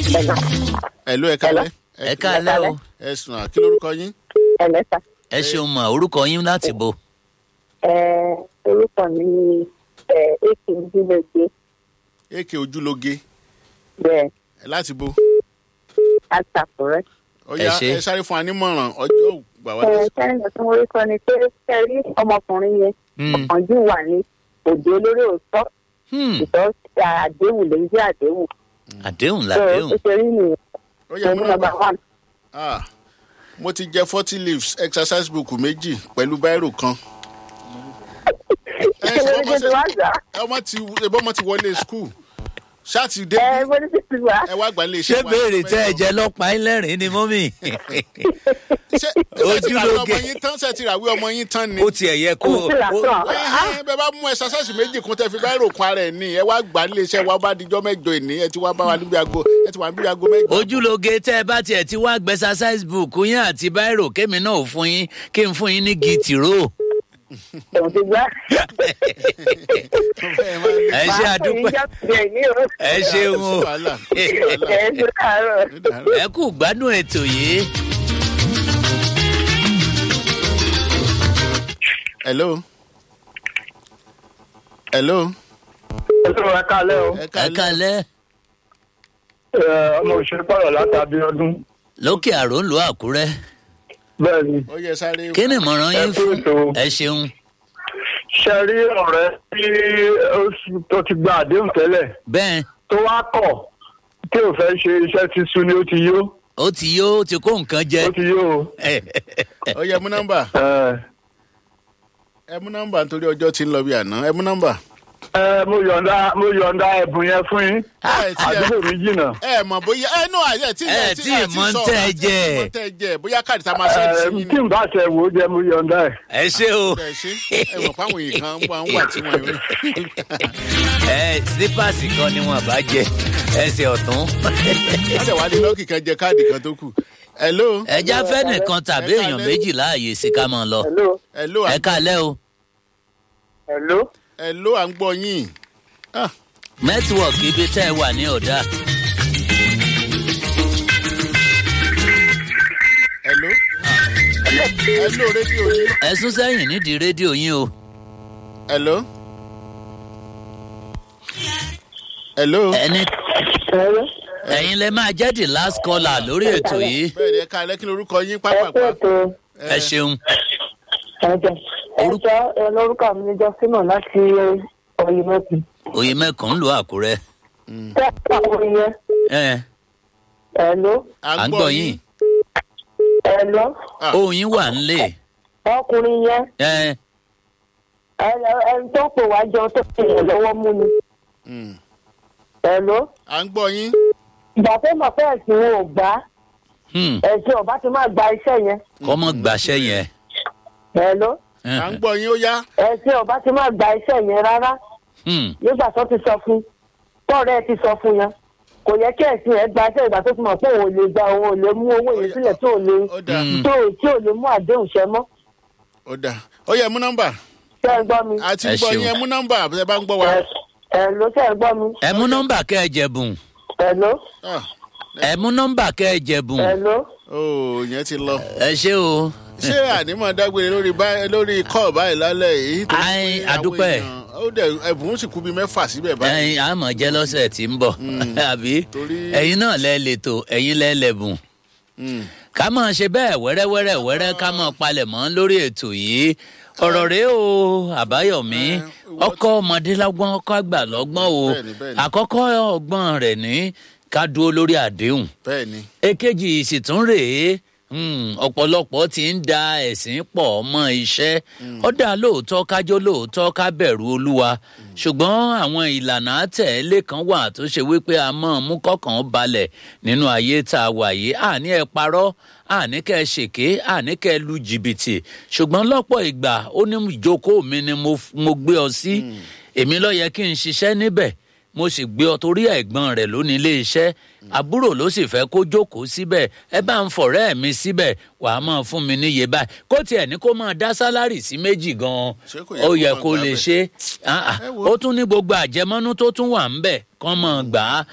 ẹ̀lú ẹ kálẹ̀ ẹ káalẹ́ o ẹ sùn à kí lórúkọ yín ẹlẹ́ta. ẹ ṣeun mọ orúkọ yín láti bo ẹ orúkọ mi ni ẹ èkì ìdílé èkè ojúlóge bẹ́ẹ̀ láti bo àtàkùrẹ́. ó yá Ẹ ṣé. ẹ sáré fún wa nímọ̀ràn ọjọ́ gbà wá ẹ lásìkò. sẹ́yìn tí mo rí sọ ni pé ṣe rí ọmọkùnrin yẹn Hmm. ọ̀kànjú wà ní òde olórí òótọ́ Hmm, ìtọ́ àdéhùn lè jẹ́ àdéhùn. àdéhùn tó làdéhùn ó ṣe rí nìyẹn ó yẹ mú ẹ̀mú nọmba nọ́mbà one. Ah, mo ti jẹ forty leaves exercise book méjì pẹ̀lú báírò kan. ẹ kí ló ṣe dé tó wá gbà? ọmọ ti ẹbọ ọmọ ti wọlé school ṣáàtì dé ẹ mo ní títí wá. ẹ wá gbà lè ṣé ṣe wá. béèrè tẹ ẹ jẹ lọpàá ẹlẹrìn ni mọ́mì ṣe ṣe ti ràwé ọmọ Ojúlóge. yín tán ṣe ti ràwé ọmọ yín tán ni. ó tiẹ̀ yẹ kó Kò sí làtọ̀. Ẹ, ẹ, bẹ bá mú exercise méjì kún tẹ fi báírò kun ara ẹ ní ẹ wá gbà lè ṣe wá bá dijọ́ mẹ́jọ ìní ẹ ti wá bá wa níbi aago ẹ ti wà níbi aago mẹ́jọ. ojúlóge tẹ ẹ bá tiẹ̀ ti wá gbẹ exercise book yín àti báírò kémi náà ò fún yín kí n fún yín ní gìtìró ẹ̀wọ̀n ti gbá. ẹ ṣe àdúpẹ́ ẹ ṣeun o wàhálà ẹ ṣe káàárọ̀. ẹ kú gbádùn ètò yìí hello hello Ẹ̀sùn ẹ kálẹ̀ o. ẹ ẹ kálẹ̀ kalẹ́ Ẹ, Ọmọ òṣèré pọ̀rọ̀ látàbí ọdún. lókè àrò ń lo àkúrẹ́ Bẹ́ẹ̀ ni, ó yẹ sáré. kí ni ìmọ̀ràn yín Ẹ kú fún ètò. ẹ ṣeun ṣe rí ọ̀rẹ́ tí ó s- tó ti gba àdéhùn tẹ́lẹ̀ bẹ́ẹ̀ tó wá kọ̀ tí ò fẹ́ ṣe iṣẹ́ ti sú ni ó ti yó. ó ti yó ó ti kó nǹkan jẹ Ó ti yó o. ó yẹ mú nọ́mbà Ẹ, ẹ mú nọ́mbà nítorí ọjọ́ ti ń lọ bí àná ẹ mú nọ́mbà. ẹ, mo yọ̀ǹda mo yọ̀ǹda ẹ̀bùn yẹn fún yín. ẹ tí ẹ Àdúgbò mi jìnnà. ẹ mọ bóyá ẹ nù àyẹ tí Ẹ tí ì mọ̀ ń tẹ́ ẹ jẹ. mọ tẹ ẹ jẹ bóyá káàdì tá a máa Ẹ, ṣẹ́ni sí yín Tí ni. n bá ṣe wò ó jẹ mo yọ̀ǹda ẹ̀. ẹ ṣe o ẹ ṣe ẹ mọ̀ páwọn èèyàn kan wà ń wà tí wọ́n rí. ẹ sípàsì kan ni wọn bá jẹ ẹsẹ ọtún wọ́n dẹ̀ wá ní lọ́ọ̀kì kan jẹ káàdì kan tó kù. hello ẹjá fẹ nìkan tàbí èèyàn méjì láàyè sí ká máa lọ hello hello ẹ kalẹ o hello. hello à ń gbọ́ yín. Ah, nẹtíwọọkì ibi tẹ ẹ wà ní ọdà hello hello rédíò yín. ẹ sún sẹyìn nídìí rédíò yín o hello hello. ẹni hello. ẹyin lẹ máa jẹ the last caller lórí ètò yìí bẹ́ẹ̀ ni ẹ ká lẹ́kìn lórúkọ yín ẹ kú pápápá. ètò ẹ ṣeun ẹ̀jẹ̀. ẹ̀jọ̀ ẹ lórúkọ mi ní jọ́sínà láti ọ̀yìn mẹ́tì. òye mẹkàn ń lo àkúrẹ tẹ́ ẹ pa orin yẹn. ẹ hello. à ń gbọ yín hello. Ah. ohun yín wà nílé ọkùnrin yẹn ẹ ẹ- ẹni tó pè wá jọ tó fi yàn lọ́wọ́ mú ni. Mm. hello. à ń gbọ́ yín. ìgbà tó mọ̀ pé ẹ̀sìn wọn ò gbà á hmm, ẹ̀sìn ọ̀bá ti máa gba iṣẹ́ yẹn. kọ́mọ gbàṣẹ yẹn hello. à ń gbọ́ yín ó yá. ẹ̀sìn ọ̀bá ti máa gba iṣẹ́ yẹn rárá Hmm, nígbà tó ti sọ fún tọ́ọ̀rẹ́ ẹ ti sọ fún yẹn kò yẹ kí ẹ̀sìn ẹ̀ gba iṣẹ́ ìgbà tó ti mọ̀ pé òun ò lè gba òun ò lè mú owó yẹn sílẹ̀ tó ò lè ó dà Mm. tó tí ò lè mú àdéhùn ṣẹ mọ́. ó dà ó yẹ mú nọ́mbà. ṣé ẹ gbọ́ mi? àti Ẹ gbọ́ ṣeun. yín ẹ mú nọ́mbà àbúrò bá ń gbọ́ wa. ẹ ẹ ló ṣe ẹ gbọ́ mi? ẹ mú nọmbà kẹ ẹ jẹbùn ẹ ló Ah, ẹ mú nọmbà kẹ ẹ jẹbùn ẹ ló. ó yẹn ti lọ. ẹ ṣe o ṣé ànímọ̀ dágbére lórí bá- lórí kọ́ọ̀ báyìí lálẹ́ yìí. torí Ai, pé àwọn àdúpẹ́. èèyàn- ó dẹ̀ ẹ̀bùn sì kú bíi mẹ́fà síbẹ̀ báyìí. ẹyin àmọ jẹ lọsẹ tí ń bọ àbí Torí- ẹyin náà lẹ lètò ẹyin lẹ lẹbùn Mm. ká máa ṣe bẹẹ wẹrẹwẹrẹ wẹrẹ ká máa palẹ mọ lórí ètò yìí ọrọ rèé o àbáyọmí Ẹ, ọkọ ọmọdé lọgbọn ọkọ àgbà lọgbọn o Bẹ́ẹ̀ni, bẹ́ẹ̀ni. àkọkọ ọgbọn rẹ ní ká dúró lórí àdéhùn bẹ́ẹ̀ ni. èkejì sì tún rèé hmm, ọ̀pọ̀lọpọ̀ ti ń da ẹ̀sìn pọ̀ mọ́ iṣẹ́ ó dá lóòótọ́ kájọ́ lóòótọ́ ká bẹ̀rù olúwa ṣùgbọ́n àwọn ìlànà àtẹ̀lé kan wà tó ṣe wípé a mọ̀ mú kọ́kàn balẹ̀ nínú ayé tá a wà yìí àní ẹ parọ́ àní kẹ́ ẹ ṣèké àní kẹ́ ẹ lu jìbìtì ṣùgbọ́n lọ́pọ̀ ìgbà ó ní ìjókòó mi ni mo f- mo gbé ọ sí èmi ló yẹ kí n ṣiṣẹ́ níbẹ̀ mo sì gbé ọ torí ẹ̀gbọ́n rẹ̀ lónìí ilé iṣẹ́ àbúrò ló sì fẹ́ kó jókòó síbẹ̀ ẹ bá ń fọ̀rẹ́ mi síbẹ̀ wàá máa fún mi níye báyìí kó tiẹ̀ ní kó máa dá sálárì sí méjì gan-an Ṣé kò yẹ ó kó yẹ máa kó gbà lè bẹ́ẹ̀? ṣe Ah, ah. Ẹ wo. ó tún ní gbogbo àjẹmọ́nú tó tún wà ń bẹ̀ kán máa gbà á